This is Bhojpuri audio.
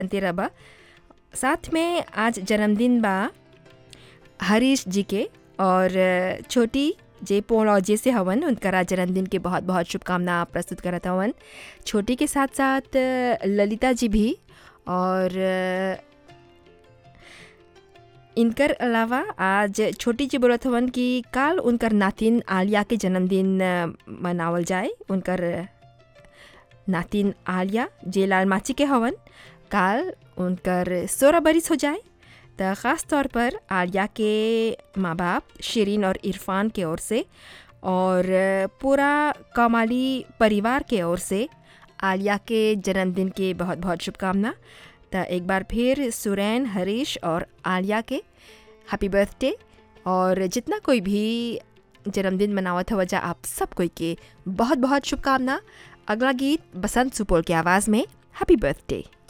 तेरह बा साथ में आज जन्मदिन बा हरीश जी के और छोटी जे पोलॉजे से हवन उनका जन्मदिन के बहुत बहुत शुभकामना प्रस्तुत करत हवन छोटी के साथ साथ ललिता जी भी और इनकर अलावा आज छोटी जी बोलत हवन कि काल उनकर नातिन आलिया के जन्मदिन मनावल जाए उनकर नातिन आलिया जे लाल माची के हवन काल उनकर सोलह बरिस हो जाए तो ख़ास तौर पर आलिया के माँ बाप शिरीन और इरफान के ओर से और पूरा कमाली परिवार के ओर से आलिया के जन्मदिन के बहुत बहुत शुभकामना तो एक बार फिर सुरैन हरीश और आलिया के हैप्पी बर्थडे और जितना कोई भी जन्मदिन मनावत हो वजह आप सब कोई के बहुत बहुत शुभकामना अगला गीत बसंत सुपौल की आवाज़ में हैप्पी बर्थडे